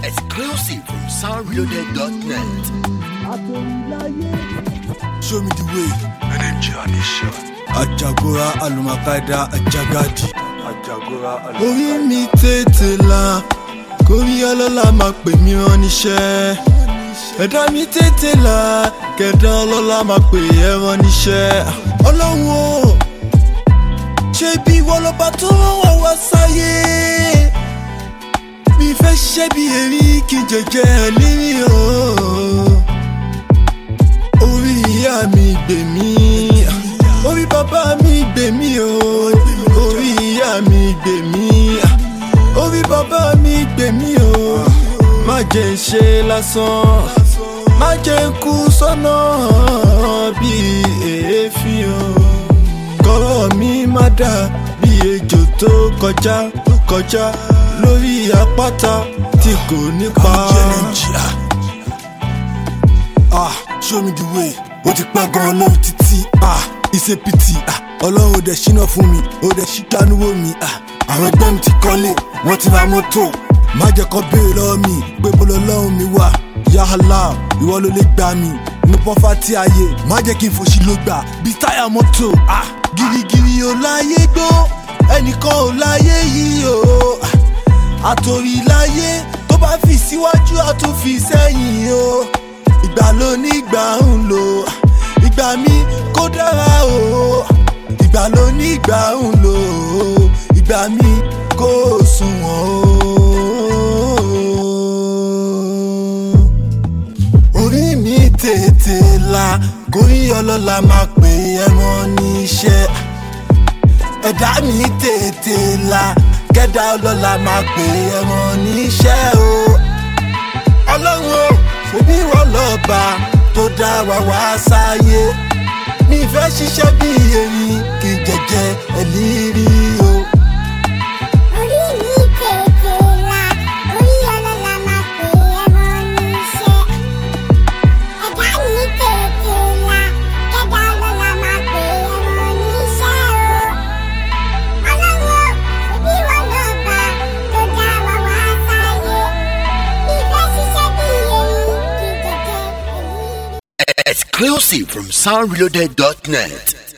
Exclusive from soundreloaded.net. Show me the way. NMG Addition. Ajagora Alumakaida Ajagadi. Ajagora Orí mi tètè là, kórí ọlọ́lá máa pè mí rán níṣẹ́. Ẹ̀dá mi tètè là, kẹ̀dá ọlọ́lá máa pè ẹ́ rán níṣẹ́. Ọlọ́run o, ṣé bí wọ́n lọ́ba tó rán wá wá sáyé? Mi fẹ́ ṣiṣẹ́ bí èrí kí n jẹjẹ lírí o. Orí ìyá mi gbè mí, orí bàbá mi gbè mí o. Orí ìyá mi gbè mí, orí bàbá mi gbè mí o. Má jẹ́ ń ṣe lásán, má jẹ́ ń kú sọ́nà bí èéfín o. Kọ́rọ̀ mi má dà bí ejò tó kọjá tó kọjá lórí àpáta tí kò nípa. Ah, show me the way. Ó ti pẹ́ gan-an lórí títí. Ah, ìṣe pìtì. Ah, ọlọ́run ò dẹ̀ ṣínà fún mi. Ó dẹ̀ ṣí dánúwò mi. Ah, àwọn ẹgbẹ́ mi ti kọ́lé. Wọ́n ti ra mọ́tò. Má jẹ́ kó béèrè lọ́wọ́ mi. Pé bolo lọ́hùn mi wà. Yàhálà, ìwọ ló lè gbà mí. Mo pọ́fà tí ayé. Má jẹ́ kí n fòṣì ló gbà. Bí táyà mọ́tò. Ah, girigiri ò láyé gbó. Ẹnìkan ò láyé yìí o. Ah, àtòrí láyé tó bá fi síwájú àtúnfi sẹ́yìn o ìgbà ló ní ìgbà ń lò ìgbà mi kó dára o ìgbà ló ní ìgbà ń lò ìgbà mi kó sunwọ̀n o. orí mi tètè la kórí ọlọ́lá máa pè é mọ́ níṣẹ́ ẹ̀dá mi tètè la kẹ́dá ọlọ́lá máa pè é mọ́ níṣẹ́ o. ọlọ́run o ṣebí wọ́n lọ́ba tó dá wa wá sáyé mi fẹ́ ṣiṣẹ́ bí erin kì í jẹjẹ ẹ̀lírí o. Orí mi tètè là, orí ọlọ́lá máa pè é mọ́ níṣẹ́. Ẹ̀dá mi tètè là, kẹ́dá ọlọ́lá máa pè é mọ́ níṣẹ́ o. Ọlọ́run o, ṣebí wọ́n lọ́ba tó dá wa wá sáyé. Mi fẹ́ ṣiṣẹ́ bí erin kì í jẹjẹ ẹ̀lírí. Exclusive from soundreloaded.net.